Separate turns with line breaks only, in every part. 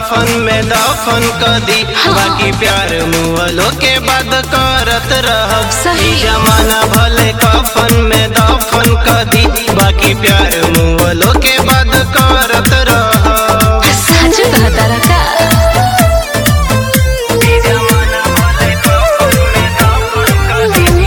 कफन में दफन कदी बाकी प्यार मुअलो के बाद करत रहब
सही।
ई जमाना भले कफन में दफन कदी बाकी प्यार मुअलो के बाद करत रहब
सच कहता रखा
ई जमाना भले कफन में दफन कदी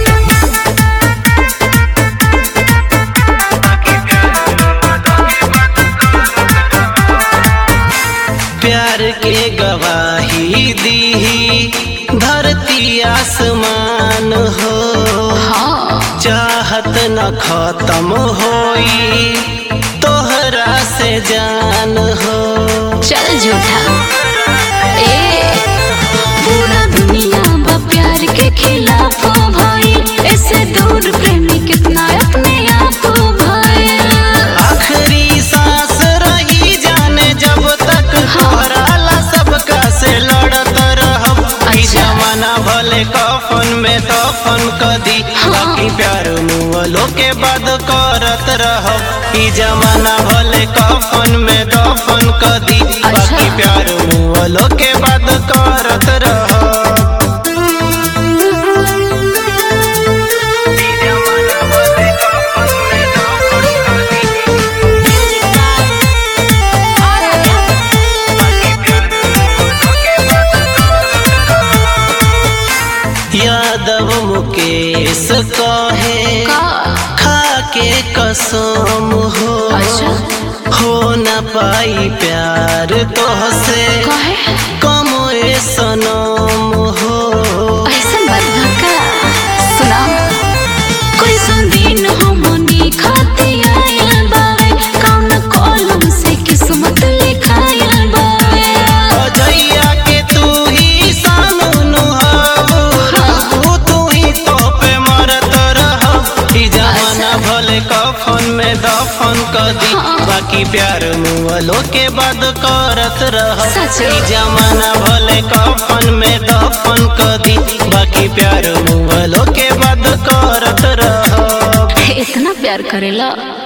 प्यार के गवाही दीही धरती आसमान हो
हाँ
चाहत न खत्म होई तोहरा से जान हो
चल झूठा ए पूरा दुनिया बा प्यार के खिलाफ भाई ऐसे दूर प्रेमी कितना अपने आप भाई
आखिरी सांस रही जाने जब तक तोहराला सबका से लड़त रहब ई
अच्छा।
जमाना भले कफन में दफन कदी बाकी प्यार मुअलो के बाद करत रहब ई जमाना भले कफन में दफन कदी बाकी
अच्छा।
प्यार मुअलो के बाद करत रहब ई जमाना भले कफन में दफन कदी यादव मुकेश कहे
का
खा के कसम हो
अच्छा
हो न पाई प्यार तोहसे
कहे
कम ए सनम हो
ऐसा बात का सुना कोई सुन हमनी खाते आयल बावे कौन कॉलम से किस्मत लिखायल बावे
अजैया के तू ही सानू हो तू ही तो पे मरत रह ई जमाना भले कफन में दफन कदी बाकी प्यार मुअलो के बाद करत रह
सच।
ई जमाना भले कफन में दफन कदी बाकी प्यार मुअलो के बाद करत रह
इतना प्यार करेला